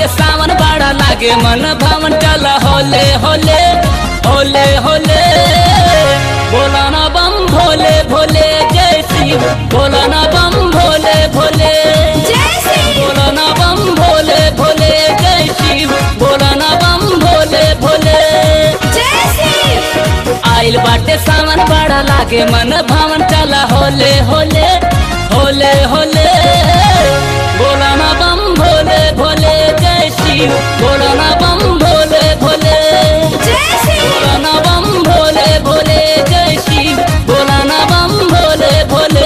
बाटे सावन बड़ा लागे मन भवन चल होले होले होले होले बोला ना बम भोले भोले जय शिव बोला ना बम भोले भोले जय श्री बोला ना बम भोले भोले जय शिव बोला ना बम भोले भोले जय श्री आइल बाटे सावन बड़ा लागे मन भवन चला होले होले होले होले बोला ना बम भोले भोले जय शिव बोला ना बम भोले भोले जय श्री बोला ना बम भोले भोले जय शिव बोला ना बम भोले भोले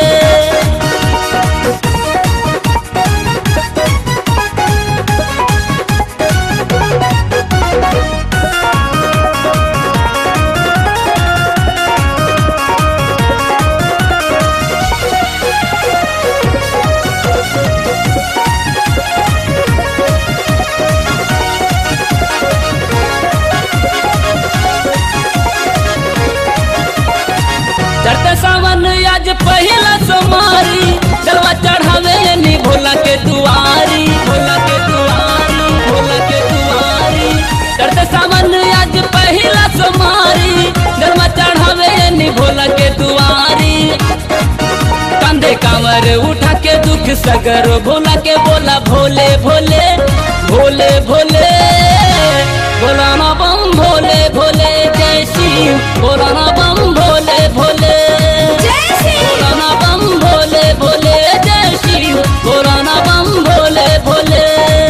चढ़ते सावन आज पहला सोमारी जलवा चढ़ावे नी भोला के दुआरी भोला के दुआरी भोला के दुआरी चढ़ते सावन आज पहला सोमारी जलवा चढ़ावे नी भोला के दुआरी कंधे कांवर उठा के दुख सगर भोला के बोला भोले भोले भोले भोले बोला ना बम भोले भोले जय शिव बोला ना बम भोले भोले जय श्री बोला ना बम भोले भोले जय शिव बोला ना बम भोले भोले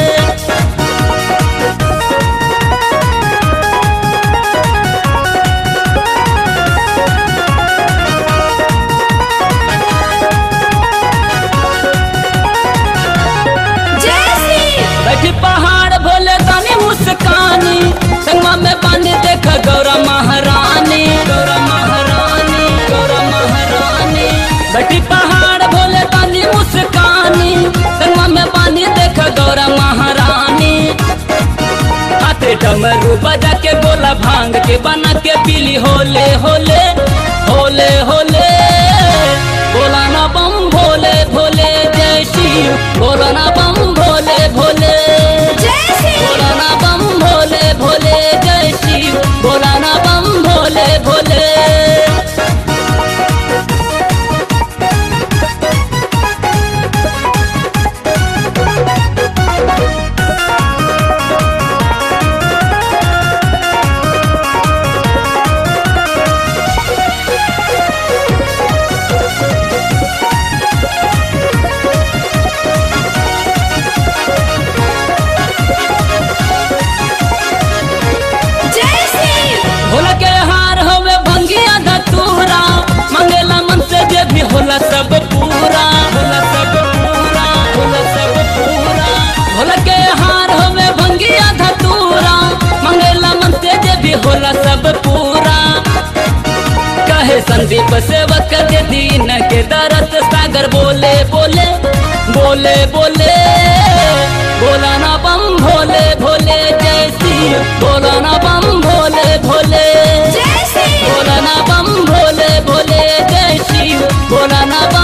जय श्री बैठी पहाड़ भोले दानी मुस्कानी संगमा में बांध देख गौरा महारानी गौरा महारानी गौरा महारानी बैठी पहाड़ भोले दानी मुस्कानी संगमा में बांध देख गौरा महारानी हाथे डमरू बजा के गोला भांग के बना के पीली होले होले होले होले बोला ना बम भोले भोले जय शिव बोला ना बम भोले भोले जय श्री बोला ना बम भोले भोले जय शिव बोला ना बम भोले भोले जय श्री भोला के हार होवे भंगिया धतूरा मंगेला मन से जे भी होला सब पूरा होला सब पूरा होला सब पूरा भोला के हार होवे भंगिया धतूरा मंगेला मन से जे भी होला सब पूरा कहे संदीप सेवक के दीन के दरस सागर बोले बोले बोले बोले बोला ना बम भोले भोले जय शिव बोला ना बम भोले भोले जय श्री बोला ना बम भोले भोले जय शिव बोला ना बम